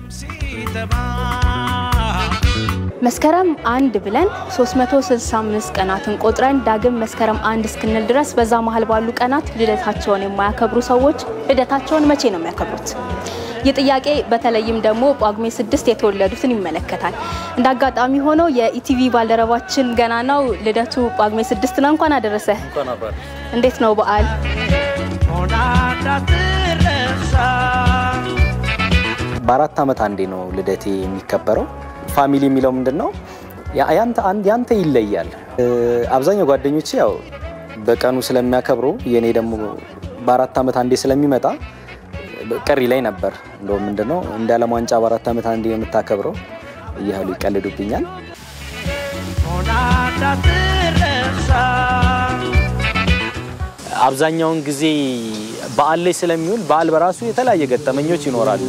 መስከረም አንድ ብለን 365 ቀናትን ቆጥረን ዳግም መስከረም አንድ እስክንል ድረስ በዛ መሀል ባሉ ቀናት ልደታቸውን የማያከብሩ ሰዎች ልደታቸውን መቼ ነው የሚያከብሩት? ይህ ጥያቄ በተለይም ደግሞ ጳጉሜ ስድስት የተወለዱትን ይመለከታል። እንደ አጋጣሚ ሆኖ የኢቲቪ ባልደረባችን ገናናው ልደቱ ጳጉሜ ስድስት ነው። እንኳን አደረሰ። እንዴት ነው በዓል? በአራት ዓመት አንዴ ነው ልደቴ የሚከበረው። ፋሚሊ የሚለው ምንድን ነው? ያንተ አንድ ያንተ ይለያል። አብዛኛው ጓደኞቼ ያው በቀኑ ስለሚያከብሩ የኔ ደግሞ በአራት ዓመት አንዴ ስለሚመጣ ቅሪ ላይ ነበር። እንደውም ምንድን ነው እንደ ዓለም ዋንጫ በአራት ዓመት አንዴ የምታከብረው እያሉ ይቀልዱብኛል። አብዛኛውን ጊዜ በዓል ላይ ስለሚውል በዓል በራሱ የተለያየ ገጠመኞች ይኖራሉ።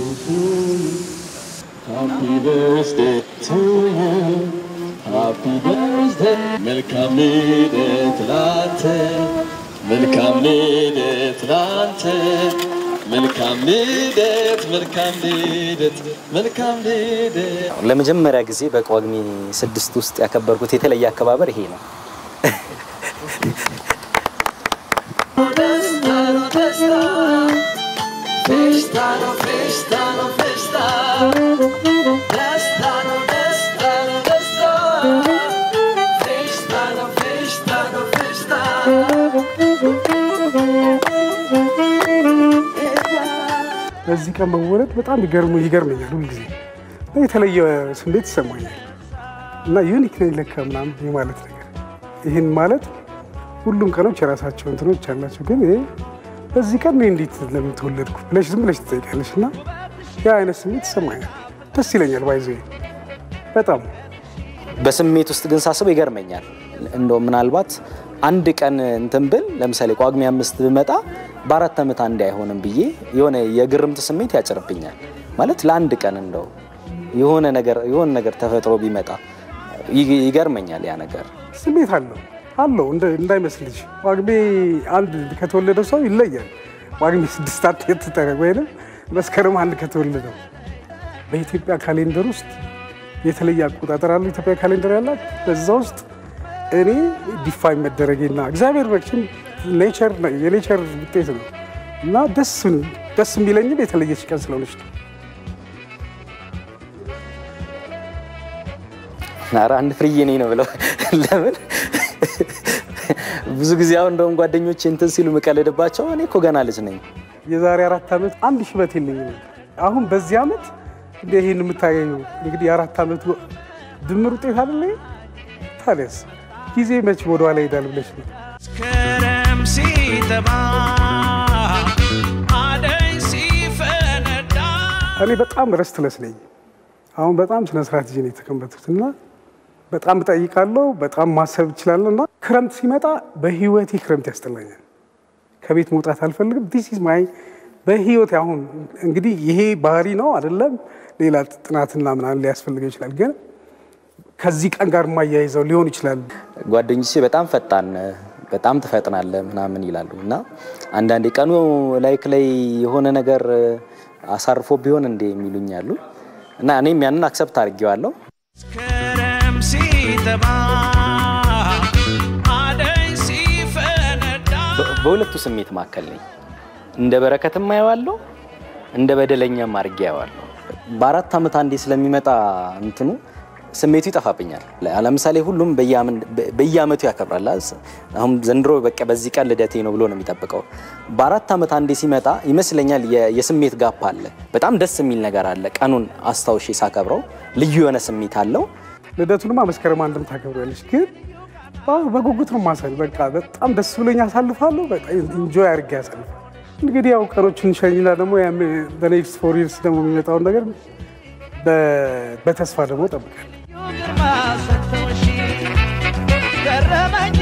መልካም ልደት ላንተ፣ መልካም ልደት ላንተ፣ መልካም ልደት፣ መልካም ልደት፣ መልካም ልደት። ለመጀመሪያ ጊዜ በጳጉሜ ስድስት ውስጥ ያከበርኩት የተለየ አከባበር ይሄ ነው። Festa no festa no festa, festa no festa no festa, festa no festa no festa. በዚህ ቀን መወለድ በጣም ይገርሙ ይገርመኛል። ሁልጊዜ እና የተለየ ስሜት ይሰማኛል እና ዩኒክ ነኝ ለካ ምናምን የማለት ነገር ይህን ማለት ሁሉም ቀኖች የራሳቸው እንትኖች አላቸው። ግን ይሄ በዚህ ቀን እኔ እንዴት ለምን ተወለድኩ ብለሽ ዝም ብለሽ ትጠይቃለሽ እና ያ አይነት ስሜት ይሰማኛል። ደስ ይለኛል። ባይዘ በጣም በስሜት ውስጥ ግን ሳስበው ይገርመኛል። እንደው ምናልባት አንድ ቀን እንትን ብል ለምሳሌ ጳጉሜ አምስት ብመጣ በአራት ዓመት አንዴ አይሆንም ብዬ የሆነ የግርምት ስሜት ያጭርብኛል። ማለት ለአንድ ቀን እንደው የሆነ ነገር የሆነ ነገር ተፈጥሮ ቢመጣ ይ- ይገርመኛል ያ ነገር። ስሜት አለው አለው እንደ- እንዳይመስልሽ ጳጉሜ አንድ ከተወለደው ሰው ይለያል። ጳጉሜ ስድስት አትጠረቅ ወይም መስከረም አንድ ከተወለደው በኢትዮጵያ ካሌንደር ውስጥ የተለየ አቆጣጠር አለው። ኢትዮጵያ ካሌንደር ያላት በዛ ውስጥ እኔ ዲፋይን መደረጌና እግዚአብሔር በችም ኔቸር የኔቸር ውጤት ነው እና ደስ ደስ የሚለኝም የተለየች ቀን ስለሆነች ነው። ኧረ አንድ ፍርዬ ነኝ ነው ብለው ለምን ብዙ ጊዜ አሁን እንደውም ጓደኞቼ እንትን ሲሉ የምቀልድባቸው እኔ እኮ ገና ልጅ ነኝ የዛሬ አራት ዓመት አንድ ሽበት የለኝም ነበር። አሁን በዚህ ዓመት እንደ ይህን የምታገኘው እንግዲህ የአራት ዓመቱ ድምር ውጤት አይደለ? ታዲያስ ጊዜ መች ወደኋላ ይሄዳል ብለሽ ነው። መስከረም ሲጠባ አደይ ሲፈነዳ እኔ በጣም ረስትለስ ነኝ። አሁን በጣም ስነ ስርዓት ይዤ ነው የተቀመጥኩት እና በጣም እጠይቃለሁ፣ በጣም ማሰብ እችላለሁ እና ክረምት ሲመጣ በህይወቴ ክረምት ያስጠላኛል። ከቤት መውጣት አልፈልግም። ዲስ ኢዝ ማይ በህይወት አሁን እንግዲህ ይሄ ባህሪ ነው አይደለም፣ ሌላ ጥናትና ምናምን ሊያስፈልገው ይችላል። ግን ከዚህ ቀን ጋር የማያይዘው ሊሆን ይችላል። ጓደኞቼ በጣም ፈጣን በጣም ትፈጥናለህ ምናምን ይላሉ እና አንዳንዴ ቀኑ ላይክ ላይ የሆነ ነገር አሳርፎ ቢሆን እንዴ የሚሉኝ አሉ እና እኔም ያንን አክሰፕት አድርጌዋለሁ። መስከረም ሲጠባ አደይ ሲፈነዳ በ- በሁለቱ ስሜት መካከል ነኝ። እንደ በረከትም አየዋለሁ፣ እንደ በደለኛም አድርጌ አየዋለሁ። በአራት ዓመት አንዴ ስለሚመጣ እንትኑ ስሜቱ ይጠፋብኛል። ለ- ለምሳሌ ሁሉም በየአመን- በ- በየአመቱ ያከብራል። አ- አሁን ዘንድሮ በቃ በዚህ ቀን ልደቴ ነው ብሎ ነው የሚጠብቀው። በአራት ዓመት አንዴ ሲመጣ ይመስለኛል የ- የስሜት ጋፕ አለ። በጣም ደስ የሚል ነገር አለ። ቀኑን አስታውሼ ሳከብረው ልዩ የሆነ ስሜት አለው። ልደቱንማ መስከረም አንድም ታከብሪያለሽ፣ ግን አዎ፣ በጉጉት ነው ማሳል። በቃ በጣም ደስ ብሎኝ አሳልፋለሁ። በቃ ኢንጆይ አድርጌ ያሳልፋል። እንግዲህ ያው ቀኖችን ሸኝና ደግሞ በኔክስት ፎር ይርስ ደግሞ የሚመጣውን ነገር በ- በተስፋ ደግሞ እጠብቃለሁ። ግርማ ሰጥቶሽ ገረመኝ